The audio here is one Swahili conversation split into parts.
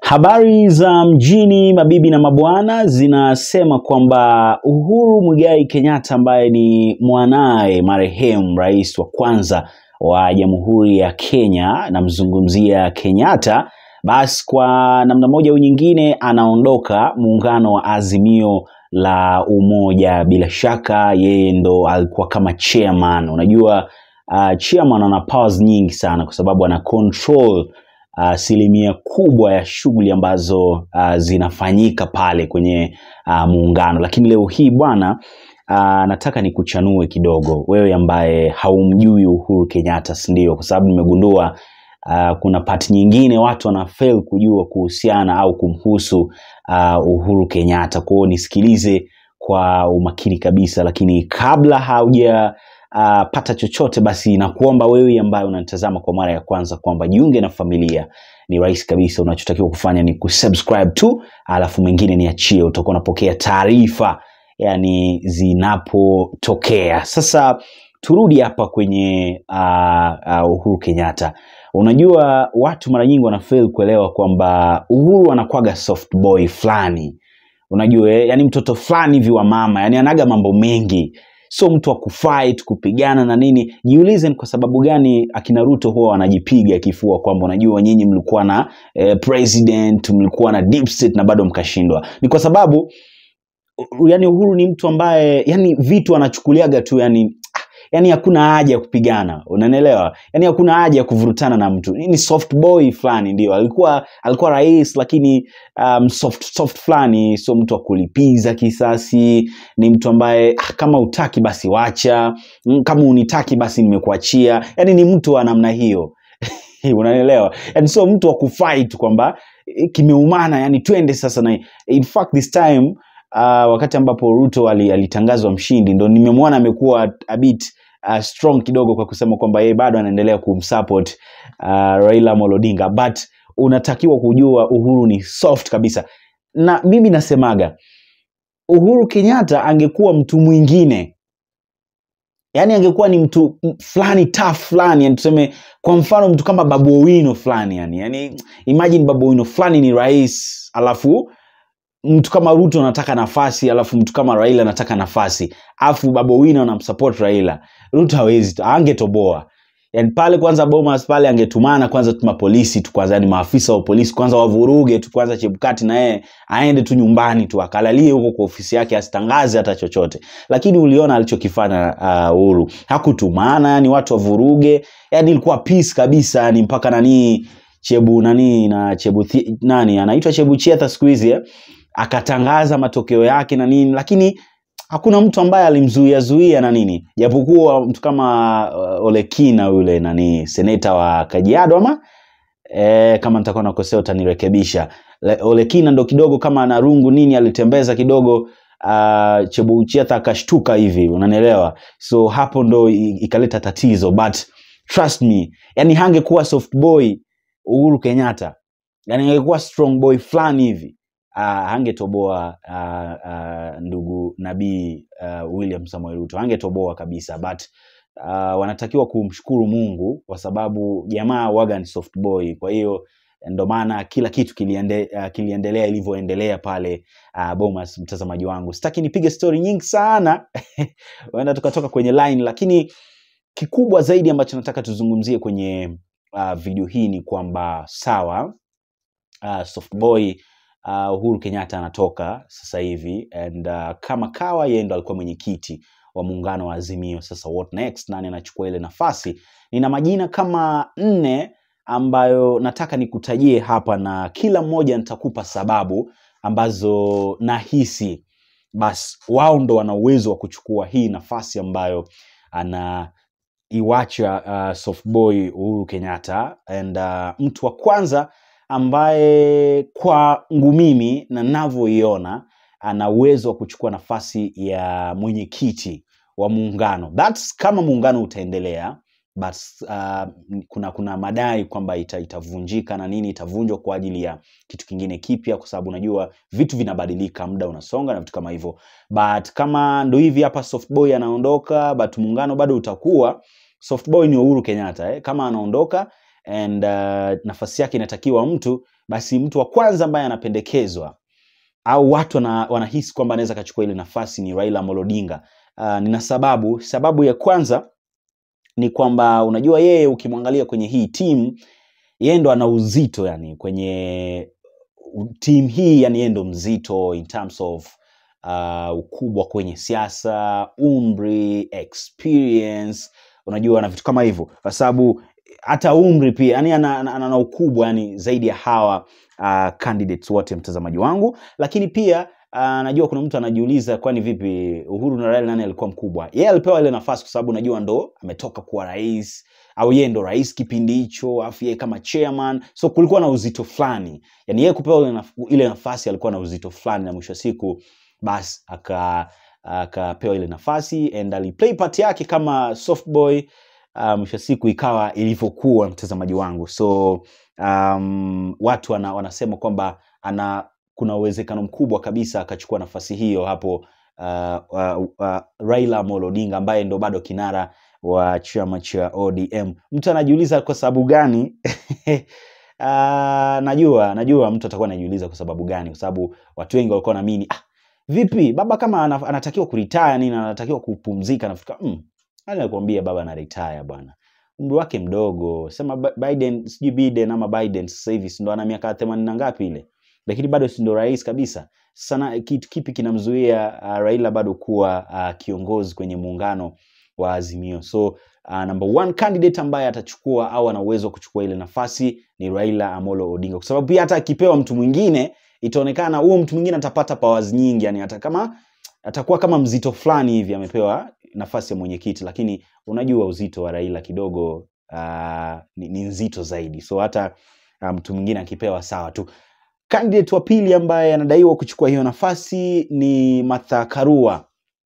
Habari za mjini mabibi na mabwana zinasema kwamba Uhuru Muigai Kenyatta ambaye ni mwanaye marehemu rais wa kwanza wa Jamhuri ya Kenya, namzungumzia Kenyatta, basi kwa namna moja au nyingine anaondoka muungano wa Azimio la Umoja. Bila shaka yeye ndo alikuwa kama chairman. Unajua uh, chairman ana powers nyingi sana kwa sababu ana control asilimia kubwa ya shughuli ambazo uh, zinafanyika pale kwenye uh, muungano. Lakini leo hii bwana, uh, nataka nikuchanue kidogo wewe ambaye haumjui Uhuru Kenyatta, si ndio? Kwa sababu nimegundua uh, kuna part nyingine watu wana fail kujua kuhusiana au kumhusu uh, Uhuru Kenyatta. Kwa hiyo nisikilize kwa umakini kabisa, lakini kabla hauja uh, pata chochote basi nakuomba wewe ambaye unanitazama kwa mara ya kwanza kwamba jiunge na familia ni rahisi kabisa unachotakiwa kufanya ni kusubscribe tu alafu mengine niachie utakuwa unapokea taarifa yani zinapotokea sasa turudi hapa kwenye uh, uh, uhuru kenyatta unajua watu mara nyingi wanafail kuelewa kwamba uhuru anakwaga soft boy fulani unajua eh, yani mtoto fulani hivi wa mama yani anaga mambo mengi sio mtu wa kufight kupigana na nini jiulize ni kwa sababu gani akina ruto huwa wanajipiga kifua kwamba unajua nyinyi mlikuwa na eh, president mlikuwa na deep state na bado mkashindwa ni kwa sababu u- yani uhuru ni mtu ambaye yani vitu anachukuliaga tu yani ah, yani hakuna haja ya kupigana unanielewa yani hakuna haja ya kuvurutana na mtu ni soft boy fulani ndio alikuwa alikuwa rais lakini um, soft soft fulani sio mtu wa kulipiza kisasi ni mtu ambaye ah, kama utaki basi wacha Mm, kama unitaki basi nimekuachia yani ni mtu wa namna hiyo unanielewa yani sio mtu wa kufight kwamba eh, kimeumana yani twende sasa na in fact this time uh, wakati ambapo ruto ali- alitangazwa mshindi ndo nimemwona amekuwa a bit uh, strong kidogo kwa kusema kwamba yeye bado anaendelea kumsupport uh, raila Amolo Odinga but unatakiwa kujua uhuru ni soft kabisa na mimi nasemaga uhuru kenyatta angekuwa mtu mwingine yani angekuwa ni mtu m- fulani tough fulani yani tuseme kwa mfano mtu kama babu owino fulani yani yani imagine babu owino fulani ni rais alafu mtu kama ruto anataka nafasi alafu mtu kama raila anataka nafasi alafu babu owino anamsupport raila ruto hawezi angetoboa yani pale kwanza bomas pale angetumana kwanza tuma polisi tu kwanza yani maafisa wa polisi kwanza wavuruge tu kwanza chebukati na yeye aende tu nyumbani tu akalalie huko kwa ofisi yake asitangaze hata chochote lakini uliona alichokifanya uh, uhuru hakutumana yani watu wavuruge yani ilikuwa peace kabisa yani mpaka nanii chebu nani na chebu Thi- nani anaitwa chebu chetha siku hizi eh? akatangaza matokeo yake na nini lakini hakuna mtu ambaye alimzuia zuia na nini japokuwa mtu kama uh, olekina yule nani seneta wa kajiado ama e, kama nitakuwa nakosea utanirekebisha Le- olekina ndo kidogo kama ana rungu nini alitembeza kidogo uh, chebuchetha akashtuka hivi unanielewa so hapo ndo i- ikaleta tatizo but trust me yani hangekuwa soft boy uhuru kenyatta yani angekuwa strong boy fulani hivi uh, hangetoboa uh, uh, ndugu nabii uh, william samuel ruto hangetoboa kabisa but uh, wanatakiwa kumshukuru mungu kwa sababu jamaa waga ni soft boy kwa hiyo ndo maana kila kitu kiliende, uh, kiliendelea ilivyoendelea pale uh, bomas mtazamaji wangu sitaki nipige story nyingi sana huenda tukatoka kwenye line lakini kikubwa zaidi ambacho nataka tuzungumzie kwenye uh, video hii ni kwamba sawa uh, softboy uh, uhuru kenyatta anatoka sasa hivi and uh, kama kawa yeye ndo alikuwa mwenyekiti wa muungano wa azimio sasa what next nani anachukua ile nafasi nina majina kama nne ambayo nataka nikutajie hapa na kila mmoja nitakupa sababu ambazo nahisi basi wao ndo wana uwezo wa kuchukua hii nafasi ambayo ana iwacha uh, softboy uhuru kenyatta and uh, mtu wa kwanza ambaye kwangu mimi na navyoiona ana uwezo wa kuchukua nafasi ya mwenyekiti wa muungano That's kama muungano utaendelea but uh, kuna kuna madai kwamba ita, itavunjika na nini itavunjwa kwa ajili ya kitu kingine kipya kwa sababu unajua vitu vinabadilika muda unasonga na vitu kama hivyo but kama ndo hivi hapa softboy anaondoka but muungano bado utakuwa softboy ni uhuru kenyatta eh? kama anaondoka and uh, nafasi yake inatakiwa mtu basi mtu wa kwanza ambaye anapendekezwa au watu wana, wanahisi kwamba anaweza akachukua ile nafasi ni Raila Amolo Odinga. Uh, nina sababu. Sababu ya kwanza ni kwamba unajua yeye ukimwangalia kwenye hii timu yeye ndo ana uzito yani kwenye timu hii yani yeye ndo mzito in terms of uh, ukubwa kwenye siasa, umri, experience, unajua na vitu kama hivyo, kwa sababu hata umri pia yani ana, ana, ana ukubwa yani zaidi ya hawa uh, candidates wote, mtazamaji wangu. Lakini pia uh, najua kuna mtu anajiuliza, kwani vipi Uhuru na Raila nani alikuwa mkubwa? Yeye alipewa ile nafasi kwa sababu najua ndo ametoka kuwa rais au yeye ndo rais kipindi hicho, afu yeye kama chairman, so kulikuwa na uzito fulani, yani yeye kupewa ile, naf ile nafasi alikuwa na uzito fulani, na mwisho wa siku basi aka akapewa ile nafasi and aliplay part yake kama soft boy uh, mwisho wa siku ikawa ilivyokuwa, mtazamaji wangu. So um, watu wana, wanasema kwamba ana kuna uwezekano mkubwa kabisa akachukua nafasi hiyo hapo uh, uh, uh, Raila Amolo Odinga ambaye ndo bado kinara wa chama cha ODM. Mtu anajiuliza kwa sababu gani? Uh, najua najua mtu atakuwa anajiuliza kwa sababu gani, kwa sababu watu wengi walikuwa wanaamini ah, vipi baba kama ana- anatakiwa kuretire nini, anatakiwa kupumzika, nafikiri mm, nani alikwambia baba ana retire bwana, umri wake mdogo. Sema Bi- Biden, sijui Biden ama Biden sasa hivi si ndo ana miaka themanini na ngapi ile, lakini bado si ndo rais kabisa. Sana kitu kipi kinamzuia uh, Raila bado kuwa uh, kiongozi kwenye muungano wa Azimio? So uh, number one candidate ambaye atachukua au ana uwezo wa kuchukua ile nafasi ni Raila Amolo Odinga, kwa sababu pia hata akipewa mtu mwingine itaonekana huo mtu mwingine atapata powers nyingi, yani hata kama atakuwa kama mzito fulani hivi amepewa nafasi ya mwenyekiti, lakini unajua uzito wa Raila kidogo uh, ni, ni nzito zaidi, so hata uh, mtu mwingine akipewa sawa tu. Candidate wa pili ambaye anadaiwa kuchukua hiyo nafasi ni Martha Karua,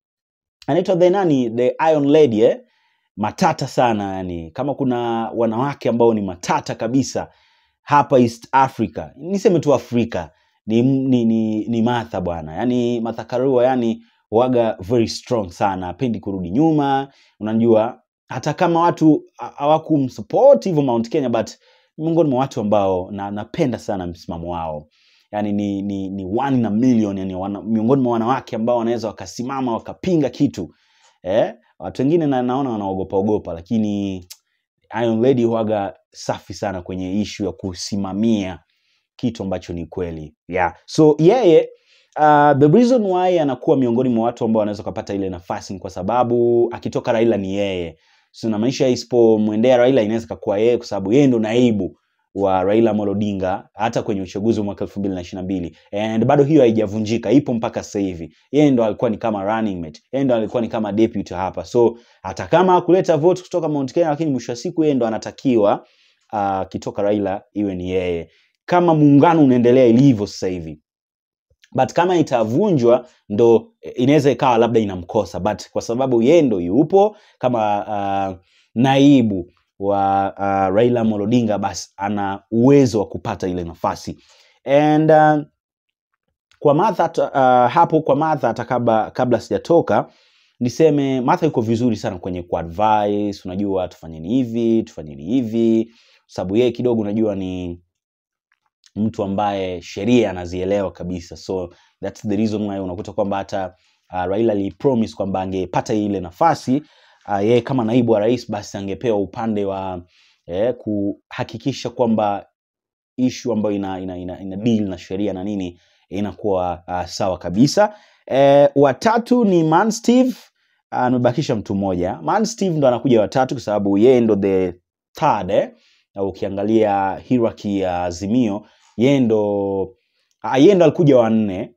anaitwa the nani, the Iron Lady eh? matata sana yani, kama kuna wanawake ambao ni matata kabisa hapa East Africa, niseme tu Afrika ni, ni, ni, ni Martha bwana, yani Martha Karua yani waga very strong sana, apendi kurudi nyuma. Unajua hata kama watu ha- hawakumsupport hivyo Mount Kenya, but ni miongoni mwa watu ambao na, napenda sana msimamo wao yani ni, ni, ni one in a million yani wana, miongoni mwa wanawake ambao wanaweza wakasimama wakapinga kitu eh? Watu wengine na, naona wanaogopa ogopa, lakini Iron Lady huwaga safi sana kwenye ishu ya kusimamia kitu ambacho ni kweli yeah. So yeye uh, the reason why anakuwa miongoni mwa watu ambao wanaweza kupata ile nafasi ni kwa sababu akitoka Raila ni yeye, so inamaanisha isipomwendea Raila inaweza kakuwa yeye, kwa sababu yeye ndo naibu wa Raila Amolo Odinga hata kwenye uchaguzi wa mwaka elfu mbili na ishirini na mbili and bado hiyo haijavunjika, ipo mpaka sasa hivi. Yeye ndo alikuwa ni kama running mate, yeye ndo alikuwa ni kama deputy hapa, so hata kama hakuleta vote kutoka Mount Kenya, lakini mwisho wa siku yeye ndo anatakiwa akitoka Raila iwe ni yeye, kama muungano unaendelea ilivyo sasa hivi but kama itavunjwa ndo eh, inaweza ikawa labda inamkosa, but kwa sababu yeye ndo yupo kama uh, naibu wa uh, Raila Amolo Odinga, basi ana uwezo wa kupata ile nafasi and uh, kwa Martha ta- uh, hapo kwa Martha hata kabla, kabla sijatoka niseme Martha yuko vizuri sana kwenye kuadvise, unajua tufanyeni hivi tufanyeni hivi, sababu yeye kidogo unajua ni mtu ambaye sheria anazielewa kabisa, so that's the reason why unakuta kwamba hata uh, Raila alipromise kwamba angepata ile nafasi uh, yeye kama naibu wa rais, basi angepewa upande wa eh, kuhakikisha kwamba ishu ambayo ina, ina, ina, ina deal na sheria na nini inakuwa uh, sawa kabisa. Eh, watatu ni Man Steve amebakisha mtu mmoja. Man Steve ndo anakuja watatu kwa sababu yeye ndo the third eh? Na ukiangalia hierarchy ya Azimio yeye ndo ah, yeye ndo alikuja wa nne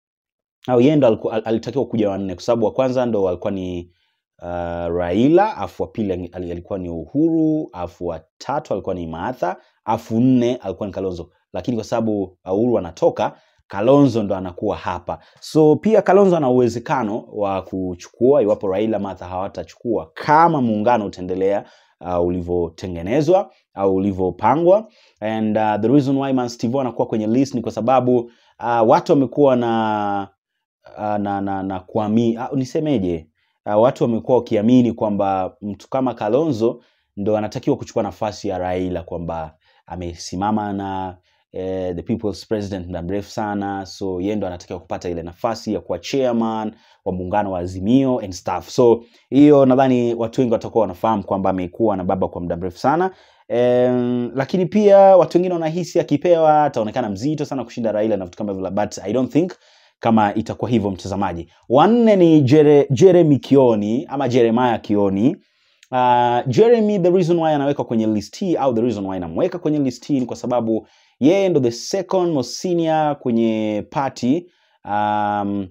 au yeye ndo aliku- al- alitakiwa kuja wa nne kwa sababu wa kwanza ndo alikuwa ni uh, Raila, afu wa pili ali- alikuwa ni Uhuru, afu wa tatu alikuwa ni Martha, afu nne alikuwa ni Kalonzo, lakini kwa sababu Uhuru anatoka Kalonzo ndo anakuwa hapa. So pia Kalonzo ana uwezekano wa kuchukua iwapo Raila Martha hawatachukua kama muungano utaendelea uh, ulivyotengenezwa au ulivyopangwa. And uh, the reason why Man Steve anakuwa kwenye list ni kwa sababu uh, watu wamekuwa na uh, na, na, na kuamini uh, nisemeje uh, watu wamekuwa wakiamini kwamba mtu kama Kalonzo ndo anatakiwa kuchukua nafasi ya Raila kwamba amesimama na eh, the people's president muda mrefu sana so yeye ndo anatakiwa kupata ile nafasi ya kuwa chairman wa muungano wa azimio and stuff so hiyo nadhani watu wengi watakuwa wanafahamu kwamba amekuwa na baba kwa muda mrefu sana Um, lakini pia watu wengine wanahisi akipewa ataonekana mzito sana kushinda Raila na vitu kama hivyo but I don't think kama itakuwa hivyo mtazamaji. Wanne ni Jere, Jeremy Kioni ama Jeremiah Kioni. Uh, Jeremy the reason why anawekwa kwenye list hii au the reason why namweka kwenye list hii ni kwa sababu yeye ndo the second most senior kwenye party um,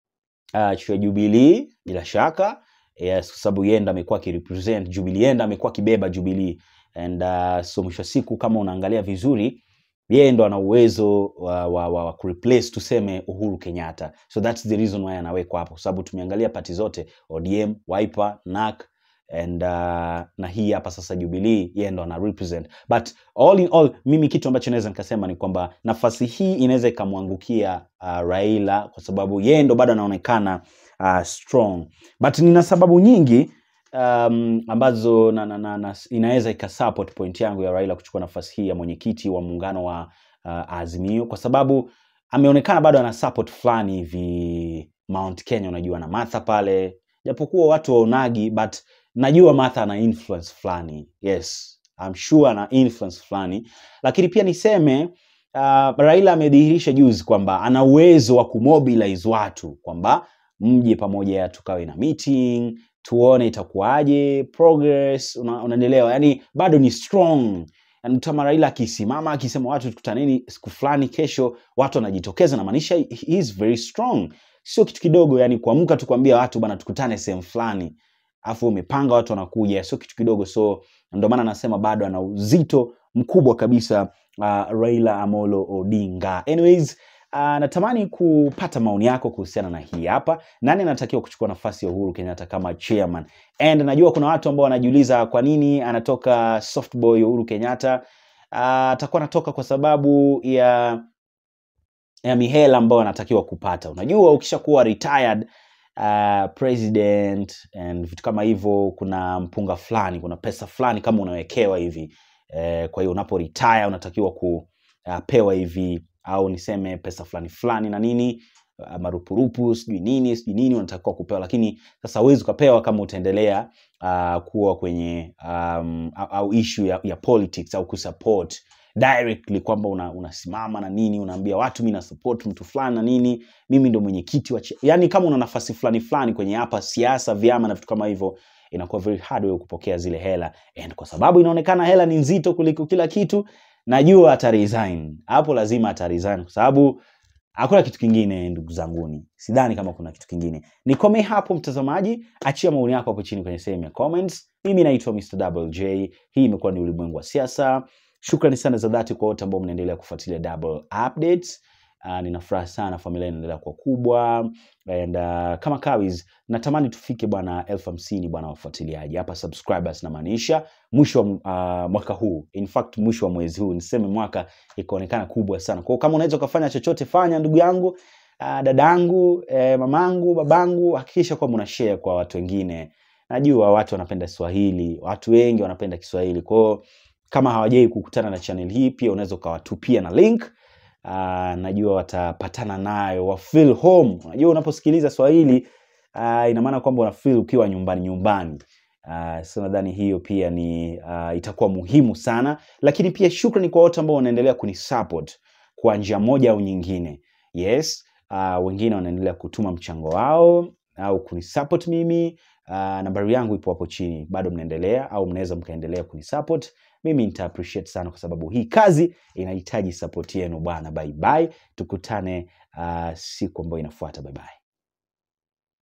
uh, ya Jubilee bila shaka yes, kwa sababu yeye ndo amekuwa akirepresent Jubilee, yeye ndo amekuwa akibeba Jubilee and uh, so mwisho wa siku kama unaangalia vizuri yeye ndo ana uwezo wa, wa, wa, wa kureplace tuseme Uhuru Kenyatta, so that's the reason why anawekwa hapo, kwa sababu tumeangalia pati zote ODM, Wiper, NARC and uh, na hii hapa sasa Jubilee, yeye ndo ana represent, but all in all, mimi kitu ambacho naweza nikasema ni kwamba nafasi hii inaweza ikamwangukia uh, Raila kwa sababu yeye ndo bado anaonekana uh, strong, but nina sababu nyingi um, ambazo na, na, na, na, inaweza ikasupport point yangu ya Raila kuchukua nafasi hii ya mwenyekiti wa muungano wa uh, Azimio kwa sababu ameonekana bado ana support fulani hivi Mount Kenya, unajua na Martha pale, japokuwa watu waonagi, but najua Martha ana influence fulani, yes I'm sure ana influence fulani, lakini pia niseme uh, Raila amedhihirisha juzi kwamba ana uwezo wa kumobilize watu kwamba mje pamoja tukawe na meeting tuone itakuwaje progress una, unaendelewa yani bado ni strong yani kama Raila akisimama akisema watu tukutaneni siku fulani kesho watu wanajitokeza namaanisha he is very strong sio kitu kidogo yani kuamka tu kuambia watu bana tukutane sehemu fulani afu umepanga watu wanakuja sio kitu kidogo so ndio maana nasema bado ana uzito mkubwa kabisa uh, Raila Amolo Odinga anyways Uh, natamani kupata maoni yako kuhusiana na hii hapa. Nani anatakiwa kuchukua nafasi ya Uhuru Kenyatta kama chairman? And najua kuna watu ambao wanajiuliza kwa nini anatoka soft boy Uhuru Kenyatta. Uh, atakuwa anatoka kwa sababu ya ya mihela ambayo anatakiwa kupata. Unajua ukishakuwa retired uh, president and vitu kama hivyo, kuna mpunga fulani, kuna pesa fulani kama unawekewa hivi eh, kwa hiyo unapo retire unatakiwa kupewa hivi au niseme pesa fulani fulani na nini uh, marupurupu sijui nini sijui nini unatakiwa kupewa, lakini sasa huwezi ukapewa kama utaendelea uh, kuwa kwenye um, au, au issue ya, ya politics au kusupport directly kwamba una, unasimama na nini unaambia watu mi nasupport mtu fulani na nini mimi ndo mwenyekiti wa yani kama una nafasi fulani fulani kwenye hapa siasa vyama na vitu kama hivyo inakuwa very hard wewe kupokea zile hela and kwa sababu inaonekana hela ni nzito kuliko kila kitu najua ata resign hapo lazima ata resign kwa sababu hakuna kitu kingine ndugu zanguni sidhani kama kuna kitu kingine nikome hapo mtazamaji achia maoni yako hapo chini kwenye sehemu ya comments mimi naitwa Mr. Double J hii imekuwa ni ulimwengu wa siasa shukrani sana za dhati kwa wote ambao mnaendelea kufuatilia double updates uh, nina furaha sana familia inaendelea kuwa kubwa and uh, kama kawis natamani tufike bwana elfu hamsini bwana wafuatiliaji hapa subscribers namaanisha mwisho wa uh, mwaka huu in fact mwisho wa mwezi huu niseme mwaka ikaonekana kubwa sana kwao kama unaweza ukafanya chochote fanya ndugu yangu uh, dadangu eh, mamangu babangu hakikisha kwamba una share kwa watu wengine najua watu wanapenda swahili watu wengi wanapenda kiswahili kwao kama hawajai kukutana na channel hii pia unaweza ukawatupia na link uh, najua watapatana nayo wa feel home unajua unaposikiliza swahili uh, ina maana kwamba una feel ukiwa nyumbani nyumbani uh, so nadhani hiyo pia ni uh, itakuwa muhimu sana lakini pia shukrani kwa wote ambao wanaendelea kunisupport kwa njia moja au nyingine yes uh, wengine wanaendelea kutuma mchango wao au kunisupport mimi uh, nambari yangu ipo hapo chini bado mnaendelea au mnaweza mkaendelea kunisupport mimi nita appreciate sana kwa sababu hii kazi inahitaji support yenu bwana bye bye tukutane uh, siku ambayo inafuata bye bye